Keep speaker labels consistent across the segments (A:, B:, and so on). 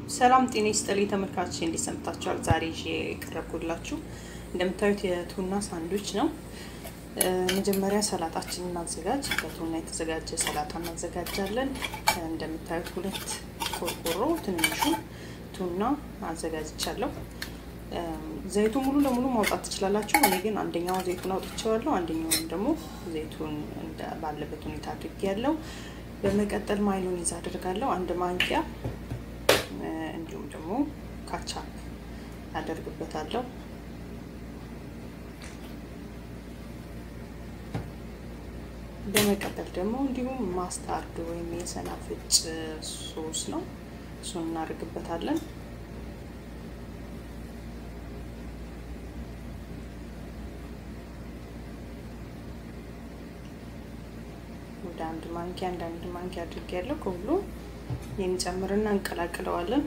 A: ሰላም ጤና ይስጥልኝ ተመልካቾች፣ እንዴት ሰምታችኋል? ዛሬ ይዤ የቀረብኩላችሁ እንደምታዩት የቱና ሳንድዊች ነው። መጀመሪያ ሰላጣችንን እናዘጋጅ። በቱና የተዘጋጀ ሰላጣ እናዘጋጃለን። እንደምታዩት ሁለት ቆርቆሮ ትንሹ ቱና አዘጋጅቻለሁ። ዘይቱ ሙሉ ለሙሉ ማውጣት ትችላላችሁ። እኔ ግን አንደኛው ዘይቱን አውጥቼዋለሁ፣ አንደኛውን ደግሞ ዘይቱን ባለበት ሁኔታ አድርጌያለሁ። በመቀጠል ማዮኔዝ አደርጋለሁ አንድ ማንኪያ እንዲሁም ደግሞ ካቻፕ አደርግበታለሁ። በመቀጠል ደግሞ እንዲሁም ማስታርድ ወይም የሰናፍጭ ሶስ ነው፣ እሱን እናደርግበታለን። ወደ አንድ ማንኪያ አንድ አንድ ማንኪያ አድርጌያለሁ። ከሁሉ የሚጨምርና እንቀላቅለዋለን።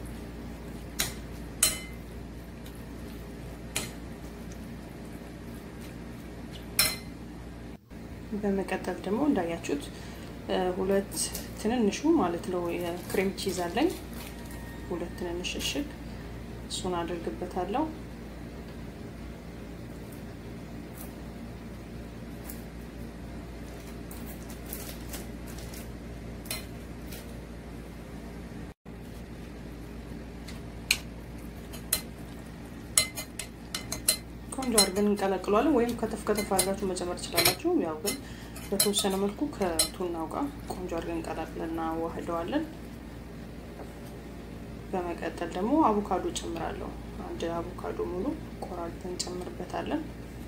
A: በመቀጠል ደግሞ እንዳያችሁት ሁለት ትንንሹ ማለት ነው የክሬም ቺዝ አለኝ። ሁለት ትንንሽ እሽግ እሱን አድርግበታለሁ። ቆንጆ አድርገን እንቀላቅለዋለን። ወይም ከተፍ ከተፍ አድርጋችሁ መጨመር ትችላላችሁ። ያው ግን በተወሰነ መልኩ ከቱናው ጋር ቆንጆ አድርገን እንቀላቅለን እናዋህደዋለን። በመቀጠል ደግሞ አቮካዶ ጨምራለሁ። አንድ አቮካዶ ሙሉ ቆራርጠን እንጨምርበታለን።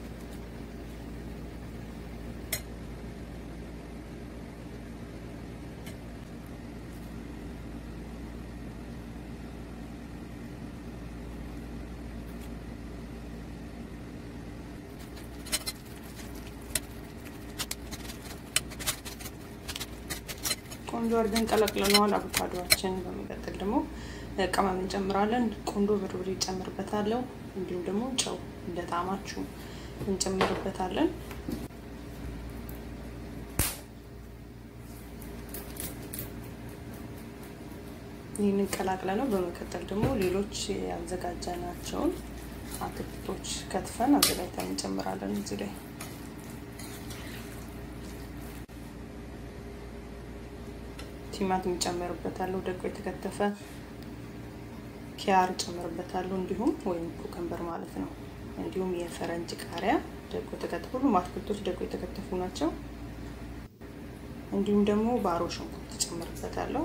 A: ቆንጆ አድርገን ቀላቅለነዋል አቮካዶችን። በመቀጠል ደግሞ ቅመም እንጨምራለን። ቆንጆ በርበሬ እንጨምርበታለሁ። እንዲሁም ደግሞ ጨው እንደ ጣዕማችሁ እንጨምርበታለን። ይህንን ቀላቅለ ነው። በመቀጠል ደግሞ ሌሎች ያዘጋጀናቸውን አትክልቶች ከትፈን አዘጋጅተን እንጨምራለን እዚህ ላይ ቲማቲም ጨምርበታለሁ። ደቆ የተከተፈ ኪያር ጨምርበታለሁ። እንዲሁም ወይም ኩከምበር ማለት ነው። እንዲሁም የፈረንጅ ቃሪያ ደቆ የተከተፉ ሁሉም አትክልቶች ደቆ የተከተፉ ናቸው። እንዲሁም ደግሞ ባሮ ሽንኩርት ጨምርበታለሁ።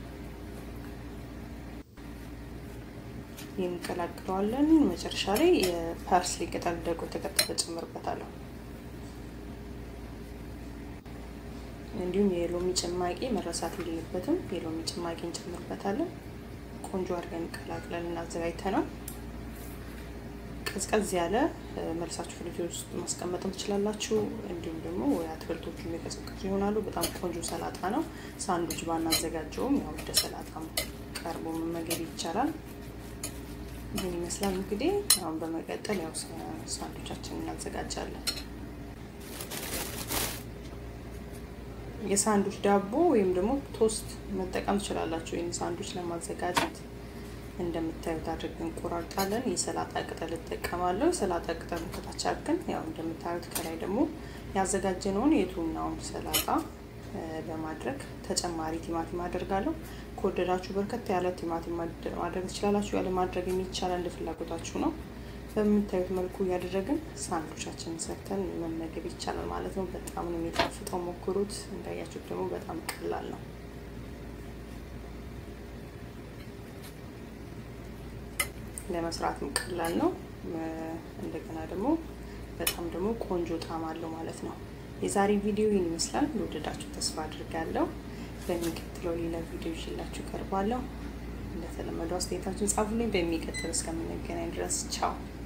A: እንቀላቅለዋለን። መጨረሻ ላይ የፓርስሊ ቅጠል ደቆ የተከተፈ ጨምርበታለሁ። እንዲሁም የሎሚ ጭማቂ መረሳት የሌለበትም። የሎሚ ጭማቂ እንጨምርበታለን። ቆንጆ አድርገን ቀላቅለን እናዘጋጅተናል። ቀዝቀዝ ያለ መልሳችሁ ፍሪጅ ውስጥ ማስቀመጥም ትችላላችሁ። እንዲሁም ደግሞ አትክልቶቹ የቀዘቀዙ ይሆናሉ። በጣም ቆንጆ ሰላጣ ነው። ሳንዱች ባናዘጋጀውም ያው እንደ ሰላጣም ቀርቦ መመገብ ይቻላል። ይህን ይመስላል እንግዲህ። አሁን በመቀጠል ያው ሳንዱቻችን እናዘጋጃለን። የሳንዱች ዳቦ ወይም ደግሞ ቶስት መጠቀም ትችላላችሁ። ይህን ሳንዱች ለማዘጋጀት እንደምታዩት አድርገን እንቆራርጣለን። የሰላጣ ቅጠል እጠቀማለሁ። የሰላጣ ቅጠሉ ከታች አድርገን ያው እንደምታዩት ከላይ ደግሞ ያዘጋጀነውን የቱናውን ሰላጣ በማድረግ ተጨማሪ ቲማቲም አደርጋለሁ። ከወደዳችሁ በርከት ያለ ቲማቲም ማድረግ ትችላላችሁ። ያለ ማድረግ የሚቻላል እንደ ፍላጎታችሁ ነው። በምታዩት መልኩ እያደረግን ሳንዱቻችንን ሰርተን መመገብ ይቻላል ማለት ነው። በጣም ነው የሚጣፍጠው፣ ሞክሩት። እንዳያችሁት ደግሞ በጣም ቀላል ነው። ለመስራትም ቀላል ነው። እንደገና ደግሞ በጣም ደግሞ ቆንጆ ጣዕም አለው ማለት ነው። የዛሬ ቪዲዮ ይህን ይመስላል። ለወደዳችሁ ተስፋ አድርጋለሁ። በሚቀጥለው ሌላ ቪዲዮ ይዤላችሁ ቀርባለሁ። እንደተለመደው አስተያየታችሁን ጻፉልኝ። በሚቀጥል እስከምንገናኝ ድረስ ቻው።